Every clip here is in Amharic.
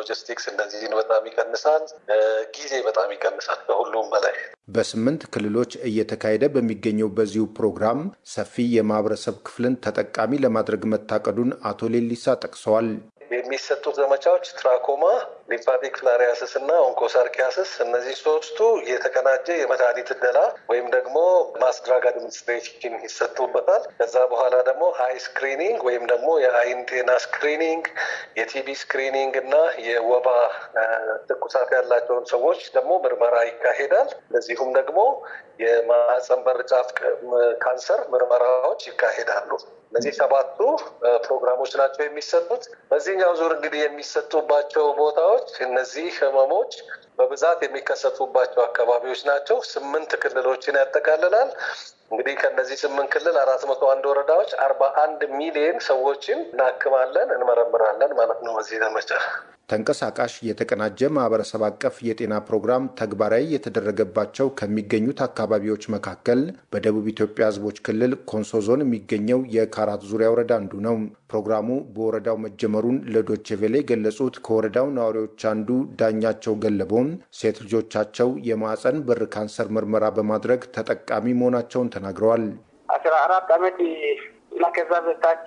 ሎጂስቲክስ እንደዚህን በጣም ይቀንሳል። ጊዜ በጣም ይቀንሳል። ከሁሉም በላይ በስምንት ክልሎች እየተካሄደ በሚገኘው በዚሁ ፕሮግራም ሰፊ የማህበረሰብ ክፍልን ተጠቃሚ ለማድረግ መታቀዱን አቶ ሌሊሳ ጠቅሰዋል። የሚሰጡት ዘመቻዎች ትራኮማ፣ ሊምፋቲክ ፍላሪያስስ እና ኦንኮሳርኪያስስ እነዚህ ሶስቱ የተቀናጀ የመድኃኒት እደላ ወይም ደግሞ ማስ ድራግ አድሚኒስትሬሽን ይሰጡበታል። ከዛ በኋላ ደግሞ አይ ስክሪኒንግ ወይም ደግሞ የአይን ጤና ስክሪኒንግ፣ የቲቢ ስክሪኒንግ እና የወባ ትኩሳት ያላቸውን ሰዎች ደግሞ ምርመራ ይካሄዳል። እንደዚሁም ደግሞ የማህፀን በር ጫፍ ካንሰር ምርመራዎች ይካሄዳሉ። እነዚህ ሰባቱ ፕሮግራሞች ናቸው የሚሰጡት። በዚህኛው ዙር እንግዲህ የሚሰጡባቸው ቦታዎች እነዚህ ህመሞች በብዛት የሚከሰቱባቸው አካባቢዎች ናቸው። ስምንት ክልሎችን ያጠቃልላል። እንግዲህ ከነዚህ ስምንት ክልል አራት መቶ አንድ ወረዳዎች አርባ አንድ ሚሊዮን ሰዎችን እናክማለን፣ እንመረምራለን ማለት ነው በዚህ ዘመቻ። ተንቀሳቃሽ የተቀናጀ ማህበረሰብ አቀፍ የጤና ፕሮግራም ተግባራዊ የተደረገባቸው ከሚገኙት አካባቢዎች መካከል በደቡብ ኢትዮጵያ ህዝቦች ክልል ኮንሶ ዞን የሚገኘው የካራት ዙሪያ ወረዳ አንዱ ነው። ፕሮግራሙ በወረዳው መጀመሩን ለዶቼ ቬለ የገለጹት ከወረዳው ነዋሪዎች አንዱ ዳኛቸው ገለቦም ሴት ልጆቻቸው የማህፀን በር ካንሰር ምርመራ በማድረግ ተጠቃሚ መሆናቸውን ተናግረዋል። አስራ አራት አመት እና ከዛ በታች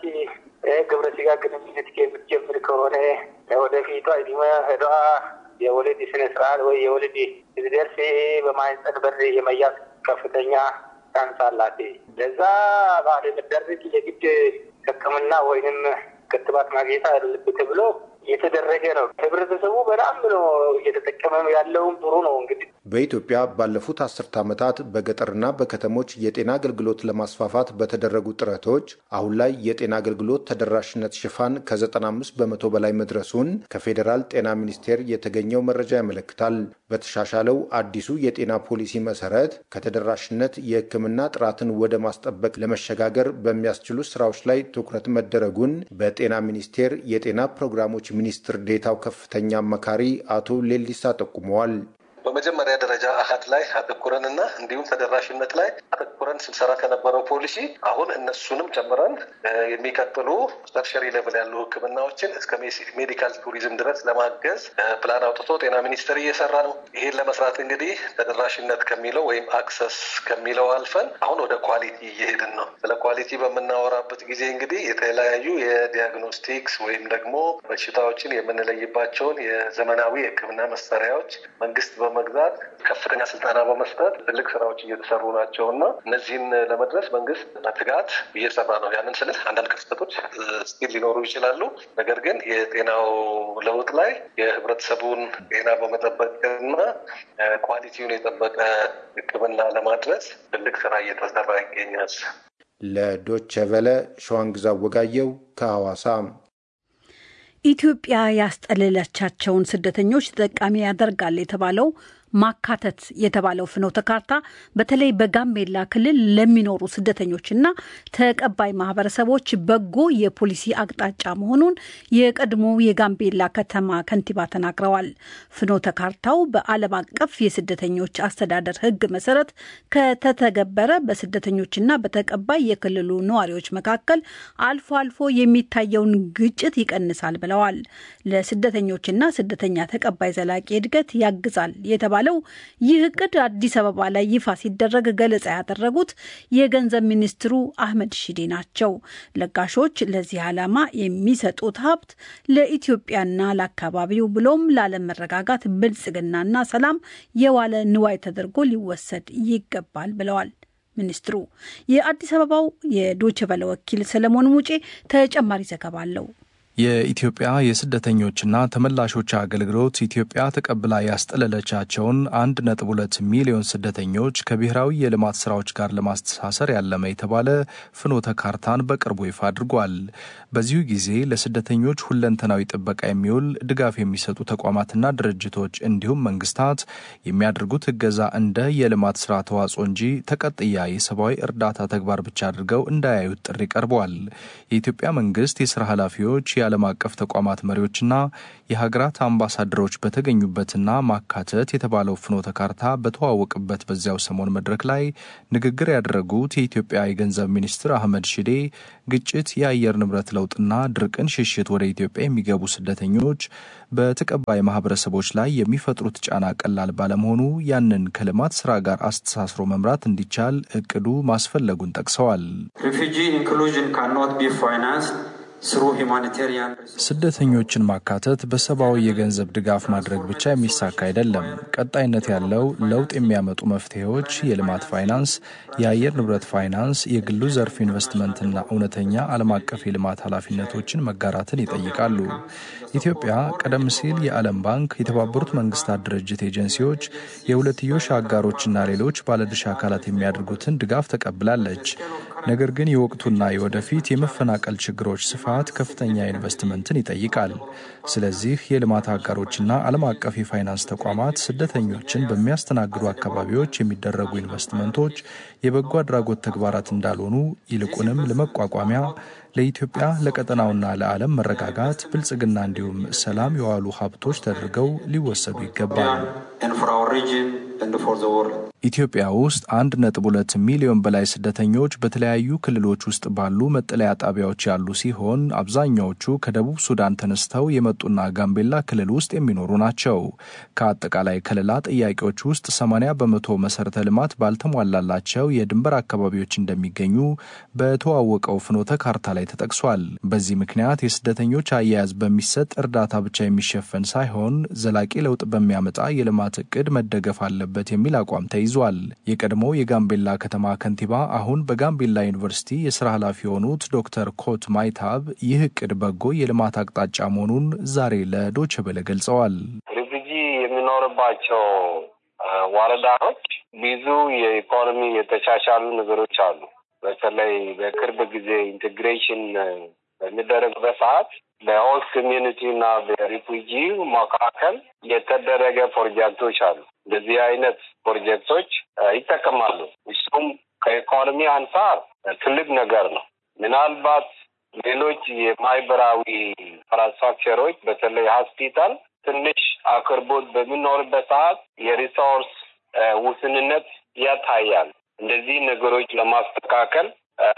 ግብረ ስጋ ግንኙነት የምትጀምር ከሆነ ወደፊቷ እድሜ ሄዷ የወለድ ስነ ስርዓት ወይ የወለድ ሲደርስ በማህፀን በር የመያዝ ከፍተኛ ቻንስ አላት። ለዛ ባለመደረግ የግድ ሕክምና ወይንም ክትባት ማግኘት አለበት ብሎ እየተደረገ ነው። ህብረተሰቡ በጣም ነው እየተጠቀመ ያለውም ጥሩ ነው። እንግዲህ በኢትዮጵያ ባለፉት አስርተ ዓመታት በገጠርና በከተሞች የጤና አገልግሎት ለማስፋፋት በተደረጉ ጥረቶች አሁን ላይ የጤና አገልግሎት ተደራሽነት ሽፋን ከ95 በመቶ በላይ መድረሱን ከፌዴራል ጤና ሚኒስቴር የተገኘው መረጃ ያመለክታል። በተሻሻለው አዲሱ የጤና ፖሊሲ መሰረት ከተደራሽነት የህክምና ጥራትን ወደ ማስጠበቅ ለመሸጋገር በሚያስችሉ ስራዎች ላይ ትኩረት መደረጉን በጤና ሚኒስቴር የጤና ፕሮግራሞች ሚኒስትር ዴታው ከፍተኛ አማካሪ አቶ ሌሊሳ ጠቁመዋል። በመጀመሪያ ደረጃ አሀድ ላይ አተኩረንና እንዲሁም ተደራሽነት ላይ አተኩረን ስንሰራ ከነበረው ፖሊሲ አሁን እነሱንም ጨምረን የሚቀጥሉ ተርሸሪ ሌቭል ያሉ ህክምናዎችን እስከ ሜዲካል ቱሪዝም ድረስ ለማገዝ ፕላን አውጥቶ ጤና ሚኒስቴር እየሰራ ነው። ይሄን ለመስራት እንግዲህ ተደራሽነት ከሚለው ወይም አክሰስ ከሚለው አልፈን አሁን ወደ ኳሊቲ እየሄድን ነው። ስለ ኳሊቲ በምናወራበት ጊዜ እንግዲህ የተለያዩ የዲያግኖስቲክስ ወይም ደግሞ በሽታዎችን የምንለይባቸውን የዘመናዊ የህክምና መሳሪያዎች መንግስት በመግዛት ከፍተኛ ስልጠና በመስጠት ትልቅ ስራዎች እየተሰሩ ናቸው እና እነዚህን ለመድረስ መንግስት በትጋት እየሰራ ነው። ያንን ስልህ አንዳንድ ክፍተቶች ስቲል ሊኖሩ ይችላሉ። ነገር ግን የጤናው ለውጥ ላይ የህብረተሰቡን ጤና በመጠበቅና ኳሊቲውን የጠበቀ ህክምና ለማድረስ ትልቅ ስራ እየተሰራ ይገኛል። ለዶቼ ቨለ ሸዋንግዛ ወጋየው ከሐዋሳ ኢትዮጵያ ያስጠለለቻቸውን ስደተኞች ተጠቃሚ ያደርጋል የተባለው ማካተት የተባለው ፍኖተ ካርታ በተለይ በጋምቤላ ክልል ለሚኖሩ ስደተኞችና ተቀባይ ማህበረሰቦች በጎ የፖሊሲ አቅጣጫ መሆኑን የቀድሞ የጋምቤላ ከተማ ከንቲባ ተናግረዋል። ፍኖተ ካርታው በዓለም አቀፍ የስደተኞች አስተዳደር ሕግ መሰረት ከተተገበረ በስደተኞችና በተቀባይ የክልሉ ነዋሪዎች መካከል አልፎ አልፎ የሚታየውን ግጭት ይቀንሳል ብለዋል። ለስደተኞችና ስደተኛ ተቀባይ ዘላቂ እድገት ያግዛል የተባለ ለው ይህ እቅድ አዲስ አበባ ላይ ይፋ ሲደረግ ገለጻ ያደረጉት የገንዘብ ሚኒስትሩ አህመድ ሺዴ ናቸው። ለጋሾች ለዚህ ዓላማ የሚሰጡት ሀብት ለኢትዮጵያና ለአካባቢው ብሎም ለዓለም መረጋጋት፣ ብልጽግናና ሰላም የዋለ ንዋይ ተደርጎ ሊወሰድ ይገባል ብለዋል። ሚኒስትሩ የአዲስ አበባው የዶይቼ ቬለ ወኪል ሰለሞን ሙጬ ተጨማሪ ዘገባ አለው። የኢትዮጵያ የስደተኞችና ተመላሾች አገልግሎት ኢትዮጵያ ተቀብላ ያስጠለለቻቸውን አንድ ነጥብ ሁለት ሚሊዮን ስደተኞች ከብሔራዊ የልማት ስራዎች ጋር ለማስተሳሰር ያለመ የተባለ ፍኖተ ካርታን በቅርቡ ይፋ አድርጓል። በዚሁ ጊዜ ለስደተኞች ሁለንተናዊ ጥበቃ የሚውል ድጋፍ የሚሰጡ ተቋማትና ድርጅቶች እንዲሁም መንግስታት የሚያደርጉት እገዛ እንደ የልማት ስራ ተዋጽኦ እንጂ ተቀጥያ የሰብአዊ እርዳታ ተግባር ብቻ አድርገው እንዳያዩት ጥሪ ቀርቧል። የኢትዮጵያ መንግስት የስራ ኃላፊዎች የዓለም አቀፍ ተቋማት መሪዎችና የሀገራት አምባሳደሮች በተገኙበትና ማካተት የተባለው ፍኖተ ካርታ በተዋወቅበት በዚያው ሰሞን መድረክ ላይ ንግግር ያደረጉት የኢትዮጵያ የገንዘብ ሚኒስትር አህመድ ሺዴ ግጭት፣ የአየር ንብረት ለውጥና ድርቅን ሽሽት ወደ ኢትዮጵያ የሚገቡ ስደተኞች በተቀባይ ማህበረሰቦች ላይ የሚፈጥሩት ጫና ቀላል ባለመሆኑ ያንን ከልማት ስራ ጋር አስተሳስሮ መምራት እንዲቻል እቅዱ ማስፈለጉን ጠቅሰዋል። ስደተኞችን ማካተት በሰብአዊ የገንዘብ ድጋፍ ማድረግ ብቻ የሚሳካ አይደለም። ቀጣይነት ያለው ለውጥ የሚያመጡ መፍትሄዎች የልማት ፋይናንስ፣ የአየር ንብረት ፋይናንስ፣ የግሉ ዘርፍ ኢንቨስትመንትና እውነተኛ ዓለም አቀፍ የልማት ኃላፊነቶችን መጋራትን ይጠይቃሉ። ኢትዮጵያ ቀደም ሲል የዓለም ባንክ፣ የተባበሩት መንግስታት ድርጅት ኤጀንሲዎች፣ የሁለትዮሽ አጋሮችና ሌሎች ባለድርሻ አካላት የሚያደርጉትን ድጋፍ ተቀብላለች። ነገር ግን የወቅቱና የወደፊት የመፈናቀል ችግሮች ስፋት ከፍተኛ ኢንቨስትመንትን ይጠይቃል። ስለዚህ የልማት አጋሮችና ዓለም አቀፍ የፋይናንስ ተቋማት ስደተኞችን በሚያስተናግዱ አካባቢዎች የሚደረጉ ኢንቨስትመንቶች የበጎ አድራጎት ተግባራት እንዳልሆኑ ይልቁንም ለመቋቋሚያ ለኢትዮጵያ ለቀጠናውና ለዓለም መረጋጋት፣ ብልጽግና እንዲሁም ሰላም የዋሉ ሀብቶች ተደርገው ሊወሰዱ ይገባል። ኢትዮጵያ ውስጥ አንድ ነጥብ ሁለት ሚሊዮን በላይ ስደተኞች በተለያዩ ክልሎች ውስጥ ባሉ መጠለያ ጣቢያዎች ያሉ ሲሆን አብዛኛዎቹ ከደቡብ ሱዳን ተነስተው የመጡና ጋምቤላ ክልል ውስጥ የሚኖሩ ናቸው። ከአጠቃላይ ከለላ ጥያቄዎች ውስጥ 80 በመቶ መሰረተ ልማት ባልተሟላላቸው የድንበር አካባቢዎች እንደሚገኙ በተዋወቀው ፍኖተ ካርታ ላይ ተጠቅሷል። በዚህ ምክንያት የስደተኞች አያያዝ በሚሰጥ እርዳታ ብቻ የሚሸፈን ሳይሆን ዘላቂ ለውጥ በሚያመጣ የልማት እቅድ መደገፍ አለበት የሚል አቋም ተይዟል። የቀድሞ የጋምቤላ ከተማ ከንቲባ አሁን በጋምቤላ ዩኒቨርሲቲ የስራ ኃላፊ የሆኑት ዶክተር ኮት ማይታብ ይህ እቅድ በጎ የልማት አቅጣጫ መሆኑን ዛሬ ለዶቼ ቬለ ገልጸዋል። ሪፉጂ የሚኖርባቸው ወረዳዎች ብዙ የኢኮኖሚ የተሻሻሉ ነገሮች አሉ። በተለይ በቅርብ ጊዜ ኢንቴግሬሽን በሚደረግበት ሰዓት በሆስት ኮሚዩኒቲ እና በሪፉጂ መካከል የተደረገ ፕሮጀክቶች አሉ። እንደዚህ አይነት ፕሮጀክቶች ይጠቀማሉ። እሱም ከኢኮኖሚ አንጻር ትልቅ ነገር ነው። ምናልባት ሌሎች የማህበራዊ ኢንፍራስትራክቸሮች በተለይ ሆስፒታል ትንሽ አቅርቦት በሚኖርበት ሰዓት የሪሶርስ ውስንነት ያታያል። እንደዚህ ነገሮች ለማስተካከል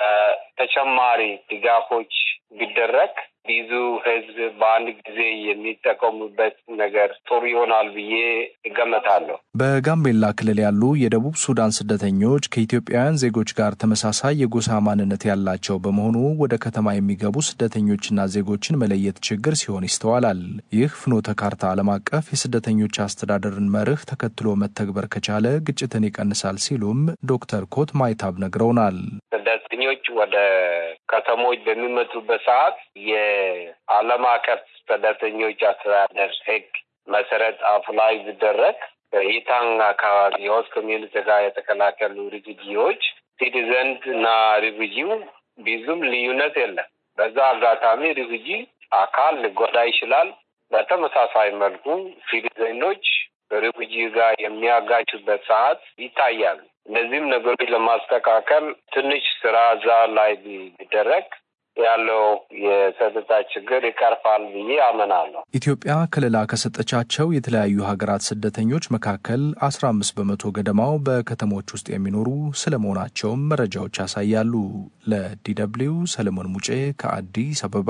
ተጨማሪ ድጋፎች ቢደረግ ብዙ ሕዝብ በአንድ ጊዜ የሚጠቀሙበት ነገር ጥሩ ይሆናል ብዬ እገመታለሁ። በጋምቤላ ክልል ያሉ የደቡብ ሱዳን ስደተኞች ከኢትዮጵያውያን ዜጎች ጋር ተመሳሳይ የጎሳ ማንነት ያላቸው በመሆኑ ወደ ከተማ የሚገቡ ስደተኞችና ዜጎችን መለየት ችግር ሲሆን ይስተዋላል። ይህ ፍኖተ ካርታ ዓለም አቀፍ የስደተኞች አስተዳደርን መርህ ተከትሎ መተግበር ከቻለ ግጭትን ይቀንሳል ሲሉም ዶክተር ኮት ማይታብ ነግረውናል። ስደተኞች ወደ ከተሞች በሚመጡበት ሰዓት የዓለም አቀፍ ስደተኞች አስተዳደር ሕግ መሰረት አፕላይ ቢደረግ በኢታንግ አካባቢ የሆስት ኮሚዩኒቲ ጋር የተቀላቀሉ ሪፉጂዎች ሲቲዘንት እና ሪፉጂው ብዙም ልዩነት የለም። በዛ አጋጣሚ ሪፉጂ አካል ሊጎዳ ይችላል። በተመሳሳይ መልኩ ሲቲዘኖች በሪፉጂ ጋር የሚያጋጩበት ሰዓት ይታያል። እነዚህም ነገሮች ለማስተካከል ትንሽ ስራ እዛ ላይ ቢደረግ ያለው የጸጥታ ችግር ይቀርፋል ብዬ አምናለሁ። ኢትዮጵያ ከለላ ከሰጠቻቸው የተለያዩ ሀገራት ስደተኞች መካከል አስራ አምስት በመቶ ገደማው በከተሞች ውስጥ የሚኖሩ ስለመሆናቸውም መረጃዎች ያሳያሉ። ለዲደብሊው ሰለሞን ሙጬ ከአዲስ አበባ።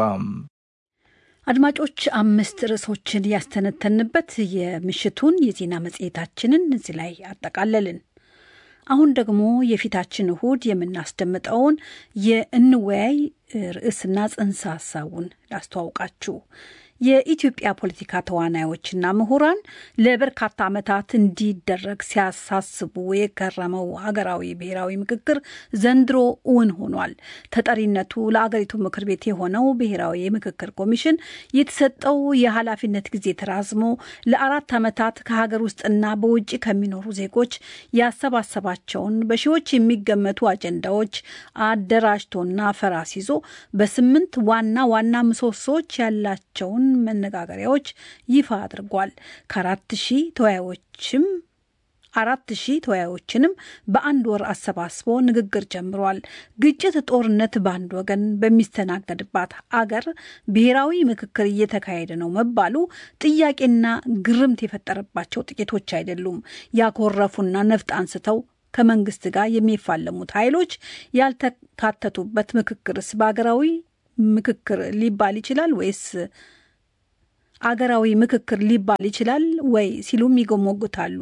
አድማጮች አምስት ርዕሶችን ያስተነተንበት የምሽቱን የዜና መጽሔታችንን እዚህ ላይ አጠቃለልን። አሁን ደግሞ የፊታችን እሁድ የምናስደምጠውን የእንወያይ ርዕስና ጽንሰ ሀሳቡን ላስተዋውቃችሁ። የኢትዮጵያ ፖለቲካ ተዋናዮችና ምሁራን ለበርካታ ዓመታት እንዲደረግ ሲያሳስቡ የከረመው ሀገራዊ ብሔራዊ ምክክር ዘንድሮ እውን ሆኗል። ተጠሪነቱ ለአገሪቱ ምክር ቤት የሆነው ብሔራዊ የምክክር ኮሚሽን የተሰጠው የኃላፊነት ጊዜ ተራዝሞ ለአራት ዓመታት ከሀገር ውስጥና በውጭ ከሚኖሩ ዜጎች ያሰባሰባቸውን በሺዎች የሚገመቱ አጀንዳዎች አደራጅቶና ፈራስ ይዞ በስምንት ዋና ዋና ምሰሶዎች ያላቸውን መነጋገሪያዎች ይፋ አድርጓል። ከአራት ሺህ ተወያዮችም አራት ሺህ ተወያዮችንም በአንድ ወር አሰባስቦ ንግግር ጀምሯል። ግጭት፣ ጦርነት በአንድ ወገን በሚስተናገድባት አገር ብሔራዊ ምክክር እየተካሄደ ነው መባሉ ጥያቄና ግርምት የፈጠረባቸው ጥቂቶች አይደሉም። ያኮረፉና ነፍጥ አንስተው ከመንግስት ጋር የሚፋለሙት ኃይሎች ያልተካተቱበት ምክክርስ በሀገራዊ ምክክር ሊባል ይችላል ወይስ አገራዊ ምክክር ሊባል ይችላል ወይ ሲሉም ይጎሞግታሉ።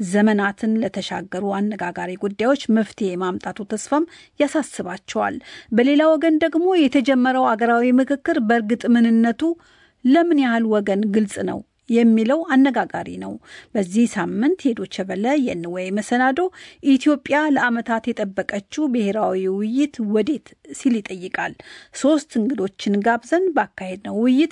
ዘመናትን ለተሻገሩ አነጋጋሪ ጉዳዮች መፍትሄ የማምጣቱ ተስፋም ያሳስባቸዋል። በሌላ ወገን ደግሞ የተጀመረው አገራዊ ምክክር በእርግጥ ምንነቱ ለምን ያህል ወገን ግልጽ ነው የሚለው አነጋጋሪ ነው። በዚህ ሳምንት የዶቼ ቬለ የንወይ መሰናዶ ኢትዮጵያ ለዓመታት የጠበቀችው ብሔራዊ ውይይት ወዴት ሲል ይጠይቃል። ሶስት እንግዶችን ጋብዘን ባካሄድነው ውይይት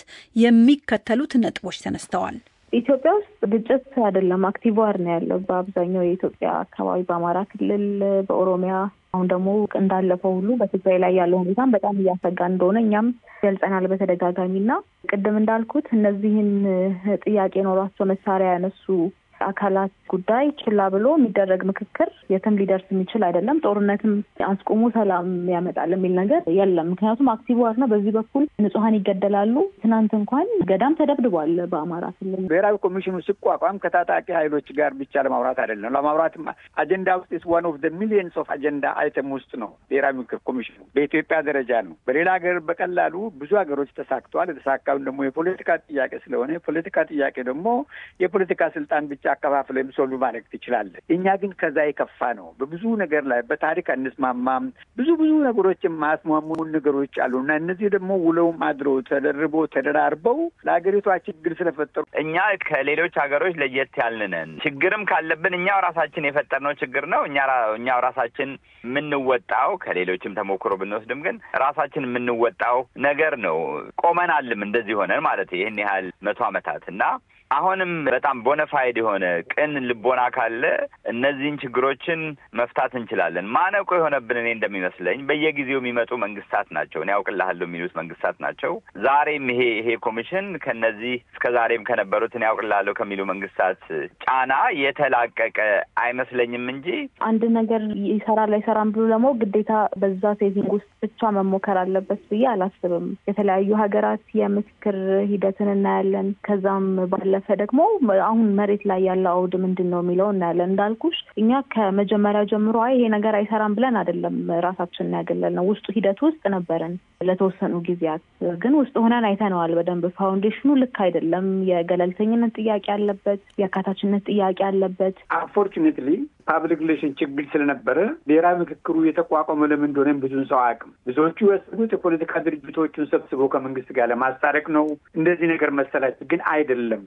የሚከተሉት ነጥቦች ተነስተዋል። ኢትዮጵያ ውስጥ ግጭት አይደለም አክቲቭ ዋር ነው ያለው በአብዛኛው የኢትዮጵያ አካባቢ፣ በአማራ ክልል፣ በኦሮሚያ አሁን ደግሞ እንዳለፈው ሁሉ በትግራይ ላይ ያለው ሁኔታም በጣም እያሰጋ እንደሆነ እኛም ገልጸናል በተደጋጋሚ እና ቅድም እንዳልኩት እነዚህን ጥያቄ ኖሯቸው መሳሪያ ያነሱ አካላት ጉዳይ ችላ ብሎ የሚደረግ ምክክር የትም ሊደርስ የሚችል አይደለም። ጦርነትም አስቆሙ ሰላም ያመጣል የሚል ነገር የለም። ምክንያቱም አክቲቭ ዋር ነው። በዚህ በኩል ንጹሐን ይገደላሉ። ትናንት እንኳን ገዳም ተደብድቧል በአማራ ክልል። ብሔራዊ ኮሚሽኑ ሲቋቋም ከታጣቂ ኃይሎች ጋር ብቻ ለማውራት አይደለም። ለማውራትም አጀንዳ ውስጥ ስ ዋን ኦፍ ሚሊየንስ ኦፍ አጀንዳ አይተም ውስጥ ነው ብሔራዊ ምክር ኮሚሽኑ በኢትዮጵያ ደረጃ ነው። በሌላ ሀገር በቀላሉ ብዙ ሀገሮች ተሳክተዋል። የተሳካውን ደግሞ የፖለቲካ ጥያቄ ስለሆነ የፖለቲካ ጥያቄ ደግሞ የፖለቲካ ስልጣን ብቻ አከፋፍለ ሶልቭ ማድረግ ትችላለህ። እኛ ግን ከዛ የከፋ ነው። በብዙ ነገር ላይ በታሪክ አንስማማም። ብዙ ብዙ ነገሮች የማያስማሙን ነገሮች አሉ እና እነዚህ ደግሞ ውለውም አድረው ተደርቦ ተደራርበው ለሀገሪቷ ችግር ስለፈጠሩ እኛ ከሌሎች ሀገሮች ለየት ያልንን ችግርም ካለብን እኛው ራሳችን የፈጠርነው ችግር ነው። እኛ እኛው ራሳችን የምንወጣው ከሌሎችም ተሞክሮ ብንወስድም ግን ራሳችን የምንወጣው ነገር ነው። ቆመናልም እንደዚህ ሆነን ማለት ይህን ያህል መቶ ዓመታት እና አሁንም በጣም ቦነፋይድ የሆነ ቅን ልቦና ካለ እነዚህን ችግሮችን መፍታት እንችላለን። ማነቆ የሆነብን እኔ እንደሚመስለኝ በየጊዜው የሚመጡ መንግስታት ናቸው። እኔ ያውቅልሃለሁ የሚሉት መንግስታት ናቸው። ዛሬም ይሄ ይሄ ኮሚሽን ከነዚህ እስከ ዛሬም ከነበሩት እኔ ያውቅልሃለሁ ከሚሉ መንግስታት ጫና የተላቀቀ አይመስለኝም እንጂ አንድ ነገር ይሰራል አይሰራም ብሎ ደግሞ ግዴታ በዛ ሴቲንግ ውስጥ ብቻ መሞከር አለበት ብዬ አላስብም። የተለያዩ ሀገራት የምክክር ሂደትን እናያለን። ከዛም ባለፈ ደግሞ አሁን መሬት ላይ ያለው አውድ ምንድን ነው የሚለው እናያለን። እንዳልኩሽ እኛ ከመጀመሪያ ጀምሮ አይ ይሄ ነገር አይሰራም ብለን አይደለም ራሳችንን ያገለል ነው። ውስጡ ሂደት ውስጥ ነበረን ለተወሰኑ ጊዜያት፣ ግን ውስጥ ሆነን አይተነዋል በደንብ ፋውንዴሽኑ ልክ አይደለም። የገለልተኝነት ጥያቄ አለበት፣ የአካታችነት ጥያቄ አለበት። አንፎርቹኔትሊ ፓብሊክ ሪሌሽን ችግር ስለነበረ ብሔራዊ ምክክሩ የተቋቋመ ለምን እንደሆነም ብዙን ሰው አያውቅም። ብዙዎቹ ያሰቡት የፖለቲካ ድርጅቶቹን ሰብስቦ ከመንግስት ጋር ለማስታረቅ ነው እንደዚህ ነገር መሰላቸው፣ ግን አይደለም።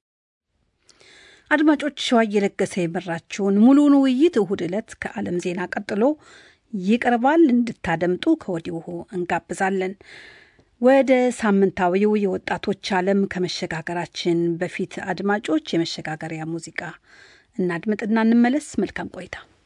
አድማጮች ሸዋ እየለገሰ የመራችውን ሙሉውን ውይይት እሁድ ዕለት ከዓለም ዜና ቀጥሎ ይቀርባል። እንድታደምጡ ከወዲሁ እንጋብዛለን። ወደ ሳምንታዊው የወጣቶች ዓለም ከመሸጋገራችን በፊት አድማጮች የመሸጋገሪያ ሙዚቃ እናድምጥና እንመለስ። መልካም ቆይታ።